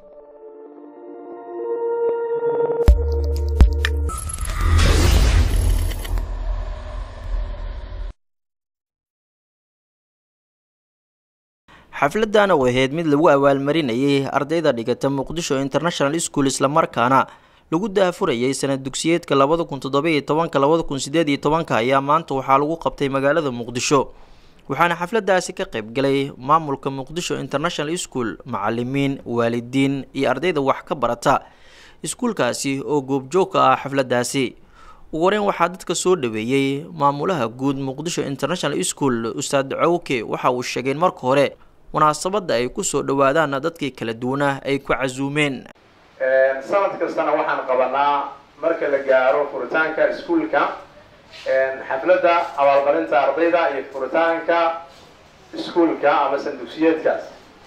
xafladana oo ahayd mid lagu abaalmarinayay ardayda dhigata muqdisho international school islamarkaana lagu daafurayay sanad dugsiyeedka labada kun toddoba-iyo tobanka labada kun sideed iyo tobanka ayaa maanta waxaa lagu qabtay magaalada muqdisho waxaana xafladaasi ka qaybgalay maamulka muqdisho international school macalimiin waalidiin iyo ardayda wax ka barata iskuulkaasi oo goobjoog ka ah xafladaasi ugu horeyn waxaa dadka soo dhaweeyey maamulaha guud muqdisho international school ustaad cawke waxa uu sheegay in marka hore munaasabadda ay kusoo dhawaadaan dadkii kala duwanah ay ku casuumeen sanad kastana waxaan qabanaa marka la gaaro furitaanka iskuulka xafladda abaalmarinta ardayda iyo furitaanka iskuulka ama sandugsiyeedkaas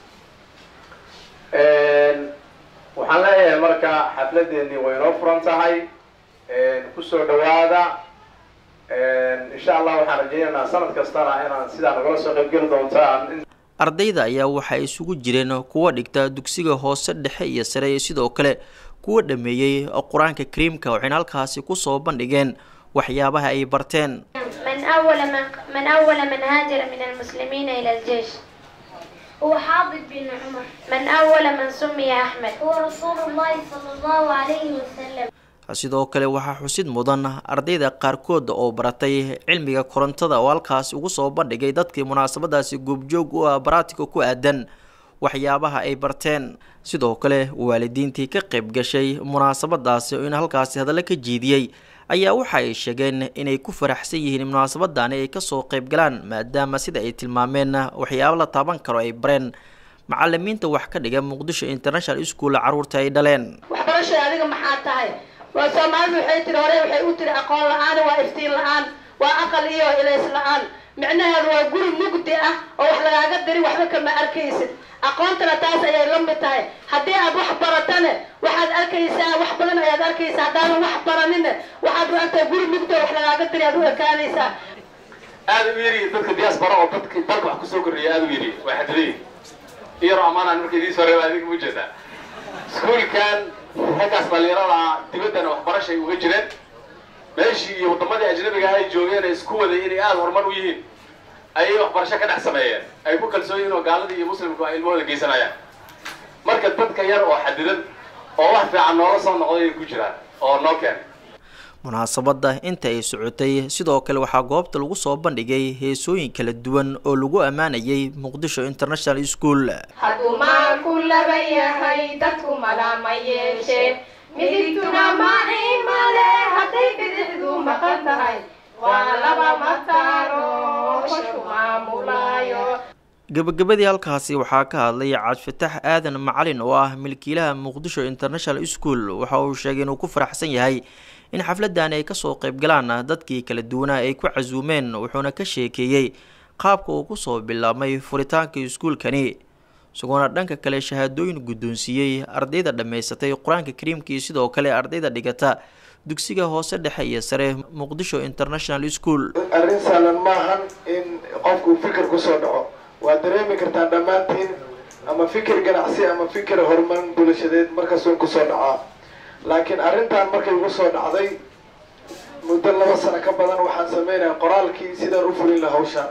waxaan leeyahay marka xafladeennii way noo furan tahay kusoo dhawaada insha allah waxaan rajaynaynaa sanad kastana inaan sidaa nagala soo qaybgeli doontaan ardayda ayaa waxay isugu jireen kuwa dhigta dugsiga hoose dhexe iyo sare iyo sidoo kale kuwa dhameeyey qur-aanka kariimka waxayna halkaasi kusoo bandhigeen waxyaabaha ay barteen من أول من, من أول من هاجر من المسلمين إلى الجيش هو حاضر بن عمر من أول من سمي أحمد هو رسول الله صلى الله عليه وسلم sidoo kale waxaa xusid mudan ardayda qaarkood oo baratay cilmiga korontada oo halkaas ugu soo bandhigay dadkii munaasabadaasi goobjoog u ah baraatika ku aadan waxyaabaha ay barteen sidoo kale waalidiintii ka qayb gashay munaasabadaasi in halkaasi hadallo ka jeediyey ayaa waxa ay sheegeen inay ku faraxsan yihiin munaasabadani ay kasoo qayb galaan maadaama sida ay tilmaameen waxyaabo la taaban karo ay bareen macalimiinta wax ka dhiga muqdisho international school caruurta ay dhaleen waxbarashay adiga maxaa tahay waa soomaalidu waxay tiri hore waxay u tiri aqoon la-aan waa iftiin la-aan waa aqal iyo ilays la-aan micnaheedu waa guri mugdi ah oo wax lagaaga diri waxba kama arkaysid aqoontana taas ayay la mid tahay haddii aad wax baratane waxaad arkaysaa wax badan ayaad arkaysaa haddaadan wax baranine waxaad u artaa guri mugdi oo wax lagaaga diri aad u ekaanaysaa aada u yari dadka diaspora oo dadka dalka wax kusoo kordhiya aada u yari waa xadilay iyaro amaanaan marka idiin soo reeba adiga ma jeedaa iskuulkan raggaas dhalinyarada dibaddana waxbarashay uga jireen meeshii iyo waddamadii ajnabiga ay joogeen isku waday inay aada horumar u yihiin ayay waxbarasho ka dhex sameeyeen ay ku kalsoon yihiin oo gaaladii iyo muslimku ay ilmahooda geysanayaan marka dadka yar oo xadidan oo wax fiican noola soo noqday ay ku jiraan oo noo keen munaasabadda inta ay socotay sidoo kale waxaa goobta lagu soo bandhigay heesooyin kala duwan oo lagu ammaanayay muqdisho international school hadduu maalku laba yahay dadku malama yeeshee midigtuna maciimale hadday bidixdu maqan tahay waa laba mataano shu maamulaayo gabagabadii halkaasi waxaa ka hadlay cabdifatax aadan macalin oo ah milkiilaha muqdisho international school waxa uu sheegay inuu ku faraxsan yahay in xafladani ay kasoo qayb galaan dadkii kala duwanaa ay ku casuumeen wuxuuna ka sheekeeyey qaabka uu kusoo bilaabmay furitaanka iskuulkani isagoona dhanka kale shahaadooyin guddoonsiiyey ardayda dhammaysatay qur-aanka kariimka iyo sidoo kale ardayda dhigata dugsiga hoose dhexe iyo sare muqdisho international school arrin sahlan maahan in qofku fikir kusoo dhaco waad dareemi kartaan dhammaantiin ama fikir ganacsi ama fikir horumarin bulashadeed markasuun kusoo dhacaa laakiin arrintan markay igu soo dhacday muddo laba sano ka badan waxaan sameynaya qoraalkii sidaan u fulin laha hawshaan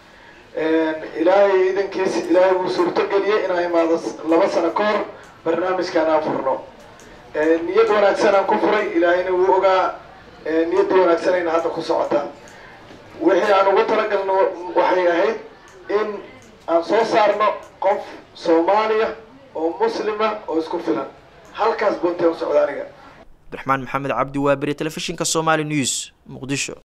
ilaahay idankiis ilaahay wuu suurto geliyey inaan imaado laba sano ka hor barnaamijkaan aan furno niyad wanaagsanaan ku furay ilaahayna wuu ogaa niyadda wanaagsanayna hadda ku socota wixii aan ugu talagalno waxay ahayd in aan soo saarno qof soomaaliya oo muslima oo isku filan halkaas bunteen u socda aniga abdiraxmaan maxamed cabdi waaberi telefishinka somali news muqdisho